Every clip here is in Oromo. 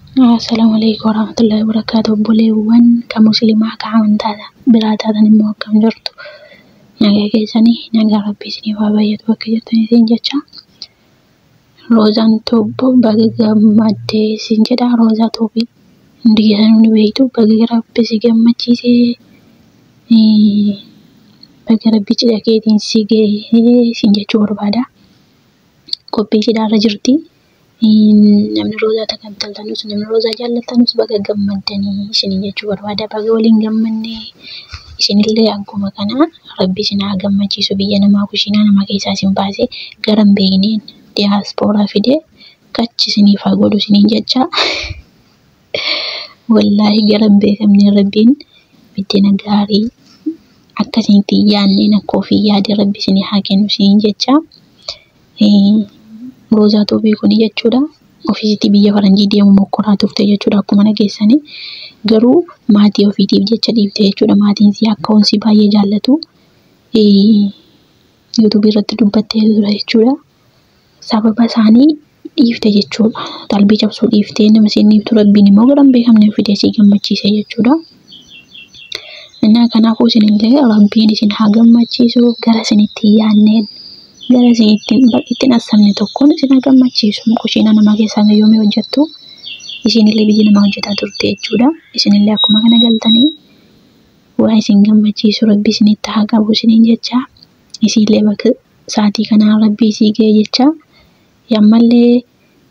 Assalaamu alaikum warahmatullahi wabarakatuh. Obboleewwan kan musliimaa kan amantaa biraa taatan immoo akkam jirtu? Nagaa keessanii nagaa rabbii isiniif haa baay'atu bakka jirtaniitiin jecha. Roozaan Tuubboo baga gammaddee isin jedha. Roozaa Tuubii hundi keessanuu ni beektu. Baga rabbi si gammachiisee baga rabbi cidha keetiin si gahee isin jechuu barbaada. Qophii cidhaarra jirti. Namni roozaa takkaattanus namni roozaa jaallatanus baga gammaddanii isiniin jechuu barbaada. Baga waliin gammannee isinillee akkuma kana rabbi isin haa gammachiisu biyya namaa kushiinaa namaa keessaa isin baasee gara hin beekneen diyaaspooraa fidee kachi isiniif haa godhu isiniin jecha. Wallaahi gara hin beekamne rabbiin biddeen gaarii akka isinitti hin yaadneen akka ofii yaade rabbi isinii haa kennu isiniin jecha. Roozaa Tuubii kun jechuudha. Ofiisitti biyya faranjii deemu mokkoraa turte jechuudha akkuma dhageessanii. Garuu maatii ofiitiif jecha dhiifte jechuudha. Maatiin isii akka hoon si baay'ee jaallatu yuutuubii irratti dubbattee ture jechuudha. Sababa isaanii dhiifte jechuudha. Qalbii cabsuu dhiiftee nama isiin dhiiftu rabbiin immoo gara hin beekamne fidee si gammachiise jechuudha. Innaa kanaafuu isinillee rabbiin isin haa gammachiisu gara isinitti hin yaadneen gara isinitti ittiin assamne tokkoon isin haa gammachiisu. Kushiina namaa keessaa yoomii hojjettu isinillee biyya namaa hojjetaa turte jechuudha. Isinillee akkuma kana galtanii waa isin gammachiisu rabbi isinitti haa qabu isiniin jecha. Isinillee bakka sa'aatii kanaa rabbi isii ga'e jecha. Ammallee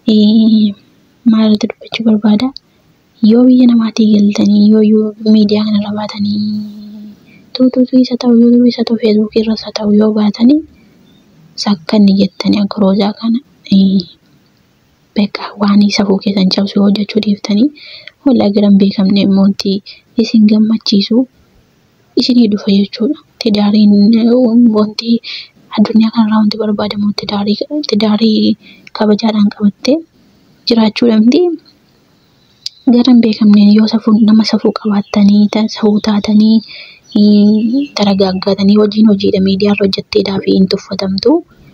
maalirratti dubbachuu barbaada? Yoo biyya namaatii galtanii yoo miidiyaa kanarra baatanii tuutuutu isa ta'u yuutuubii isa ta'u feesbuukii irras haa ta'u yoo baatanii sakkanni jettanii akka roozaa kana beekaa waan safuu keessan cabsu hojjechuu dhiiftanii wallaahi gara hin beekamne immoo isin gammachiisu isinii dhufa jechuudha. Tidaariin wanti addunyaa kanarraa wanti barbaadamu tidaarii kabajaadhaan qabattee jiraachuu dhabdi. Gara hin beekamneen yoo safuu nama safuu qabaattanii safuu taatanii daragaaggatanii hojiin hojiidha miidiyaarra hojjetteedhaa fi hin tuffatamtu.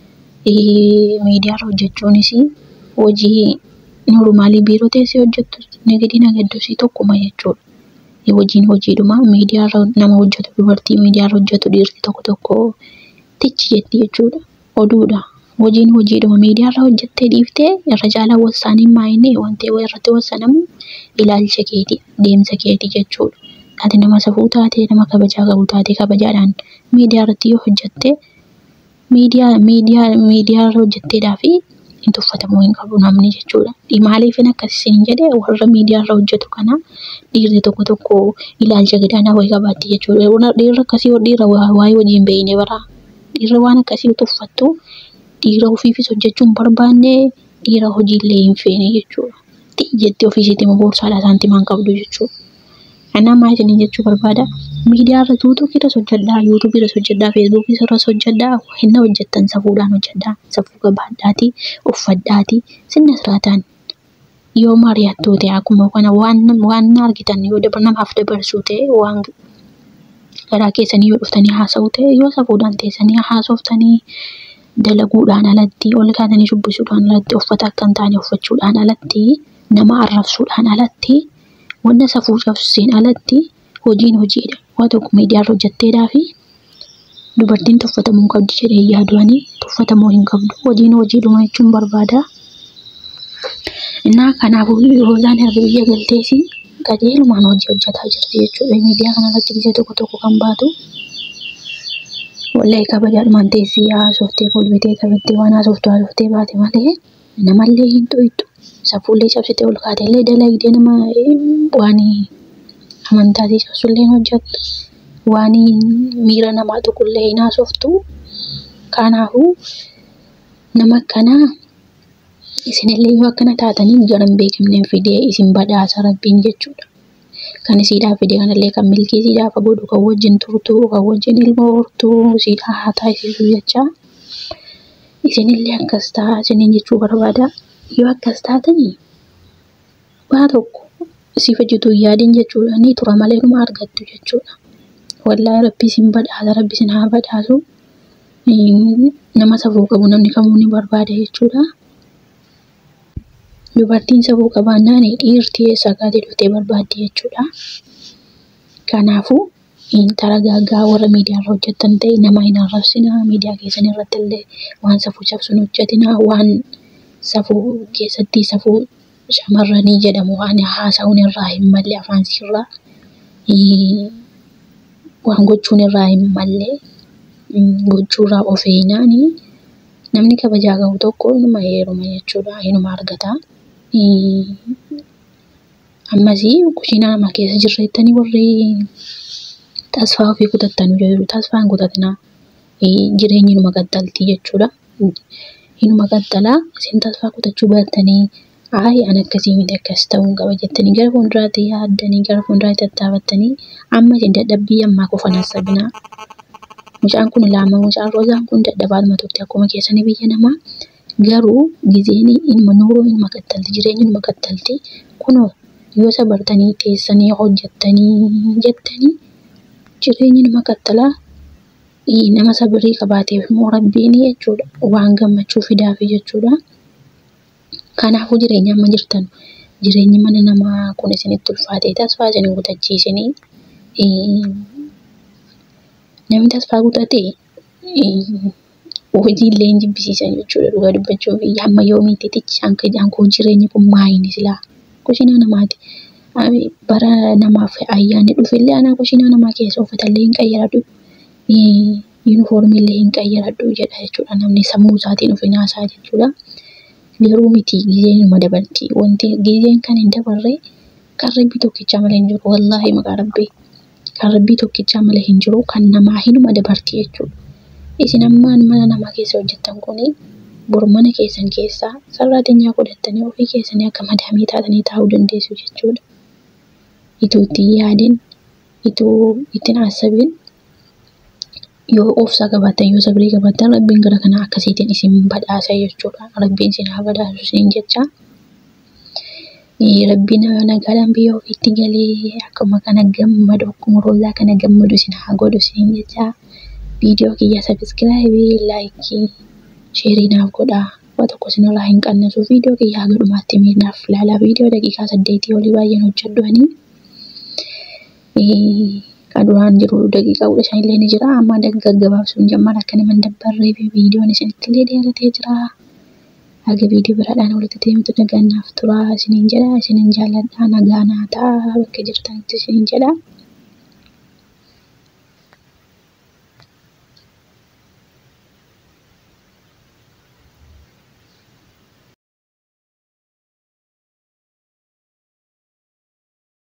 Miidiyaarra hojjechuunis hojii noormaalii biiroo teessee hojjettu nagadii nagaddusii tokkuma jechuudha. Hojiin hojiidhuma miidiyaarra nama hojjetu dubartii miidiyaarra hojjetu dhiirri tokko tokko tichi jetti jechuudha. Oduudha. Hojiin hojiidhuma miidiyaarra hojjettee dhiiftee irra caalaa wasaaniin maayinee wanti irratti wasanamu ilaalcha keeti deemsa keeti jechuudha. Ati nama safuu taate nama kabajaa qabu taate kabajaadhaan miidiyaa irratti yoo hojjette miidiyaa miidiyaa miidiyaa irra hojjetteedhaa fi hin tuffatamuu hin qabu namni jechuudha. Maaliifin akkas isin jedhee warra miidiyaa irra hojjetu kana dhiirri tokko tokko ilaalcha gadaanaa wayii qabaatti jechuudha. Dhiirri akkasii dhiirra waa'ee hojii hin beekne bara. Dhiirri waan akkasii tuffattu dhiira ofiifis hojjechuu hin barbaanne dhiira hojiillee hin feene jechuudha. Jettee ofiisiitti immoo boorsaadhaa saantimaan qabdu jechuudha. Kanaaf maal isiniin jechuu barbaada? Miidiyaa irra tuutuukii irras hojjedhaa, yuutuubii irras hojjedhaa, feesbuukii irras hojjedhaa, hinna hojjettan safuudhaan hojjedhaa, safuu qabaadhaatii, uffadhaatii, sinna siraataan yoo mari'attuu ta'e akkuma kana waan waan argitan yoo namaaf dabarsuu ta'e waan garaa keessanii yoo dhuftanii haasa'uu ta'e yoo safuudhaan teessanii haasoftanii dalaguudhaan alatti ol kaatanii shubbisuudhaan alatti uffata akka hin taane uffachuudhaan alatti nama arrabsuudhaan alatti wanta safuu cabseen alatti hojiin hojiidha. Waa tokko miidiyaarra hojjetteedhaa fi dubartiin tuffatamuu qabdi jedhee yaaduanii tuffatamuu hin qabdu. Hojiin hojiidhuma jechuun barbaada. Innaa kanaafuu roozaan erga biyya galteesi qajeelumaan hojii hojjetaa jirti jechuudha. Miidiyaa kanarratti biyya tokko tokko kan baatu. Wallahi kabajaadhumaan teessee haasoftee kolfitee taphattee waan haasoftu haasoftee baate malee namallee hin tuqxu. Safuullee cabsitee ol kaatellee dalagdee nama waan amantaatii cabsullee hojjettu. Waan miira namaa tuqullee hin haasoftu. Kanaafuu nama akkanaa isinillee yoo akkana taatanii gara hin beekamneen fidee isin badhaasa rabbiin jechuudha. Kan isiidhaaf fide kanallee kan milkii isiidhaaf godhu kan wajjin turtu kan wajjin ilma hortu isiidhaa haa taasisu jecha. Isinillee akkas ta'a isiniin jechuu barbaada. Yoo akkas taatanii waa tokko siif hojjetu hin yaadin jechuudha. Ni tura malee dhuma argattu jechuudha. Wallaahi rabbi isin badhaasa rabbi isin haa badhaasu. Nama safuu qabu namni kamuu ni barbaada jechuudha. Dubartiin safuu qabaannaan dhiirti eessaa kaatee dhuftee barbaaddi jechuudha. Kanaafuu intala gaaggaa warra miidiyaarra hojjettan ta'e nama hin arrabsinaa. Miidiyaa keessan irratti illee waan safuu cabsu hin hojjetinaa. Waan safuu keessatti safuu shamarranii jedhamu waan haasa'uun irraa hin malle afaan sirraa waan gochuun irraa hin malle gochuurraa of eegnaanii namni kabajaa qabu tokko inuma heeruma jechuudha. Inuma argata. Ammasii kushiinaa nama keessa jirreettanii warri tasfaa ofii kutattanuu jiru. Tasfaa hin kutatinaa. Jireenyi inuma qaxxaltii jechuudha. Inuma qaxxalaa isin tasfaa kutachuu baattanii Ayi an akkasii miti akkas ta'uu qaba jettanii gara fuulduraatti yaaddanii gara fuulduraatti tattaafattanii amma isin dadhabbii ammaa qofan hassabinaa. Mucaan kun lama mucaan roozaan kun dadhabaadhuma turte akkuma keessanii biyya namaa garuu gizeen ilma nuuroo ilma qaxxalti jireenyi ilma qaxxalti kunoo yoo sabartanii teessanii hojjettanii jettanii jireenyi ilma qaxxalaa nama sabrii qabaateef immoo rabbiin jechuudha waan gammachuu fidaafi jechuudha. Kanaafuu jireenya amma jirtan jireenyi mana namaa kun isinitti ulfaatee tasfaa isin hin kutachiisinii. Namni tasfaa kutate hojiillee hin jibbisiisan jechuudha dhugaa dubbachuuf hamma yoomiitti tichaan koo jireenyi kun maayini silaa kushiinaa namaati. Bara namaaf ayyaanni dhufillee anaa kushiinaa namaa keessa uffatallee hin qayyaradhu. Yuunifoormiillee hin qayyaradhu jedha jechuudha namni sammuu isaatiin of hin haasa'a jechuudha. Garuu miti gizeen ilma dabarti. Wanti gizeen kan hin dabarre kan rabbii tokkichaa malee hin jiru. Wallaahi maqaa rabbii. Kan rabbii tokkichaa malee hin jiru kan namaa hinuma dabarti jechuudha. Isin ammaan mana namaa keessa hojjettan kuni bor mana keessan keessaa sararaadeenyaa godhattanii ofii keessanii akka madaamii taatanii taa'uu dandeessu jechuudha. Ituu ittiin yaadin, ituu ittiin haasabin yoo obsa qabaattan yoo sabrii qabaattan rabbiin gara kanaa akkasiitiin isin badhaasa jechuudha. Rabbiin isin haa badhaasu isin jecha. Rabbiin nagaadhaan biyya ofiitti galee akkuma kana gammadu akkuma roozaa kana gammadu isin haa godhu isin jecha. Viidiyoo kiyya sabiskiraayibii, laayikii, sheerii naaf godhaa. Waa tokko isinirraa hin qannesu. Viidiyoo kiyya haga dhumaatti miidhaaf ilaalaa. Viidiyoo daqiiqaa saddeetii olii baay'een hojjedhu ani. Kan duraan jiru daqiiqaa kudha shan illee ni jira. Amma gaggabaabsuun jammara akka nama hin dabbarree fi viidiyoon isinitti illee dheeratee jira. Haga viidiyoo biraadhaan walitti deemtu nagaan naaf tura isiniin jedha. Isinin jaalladha nagaa naa ta'a bakka jirtanitti isiniin jedha.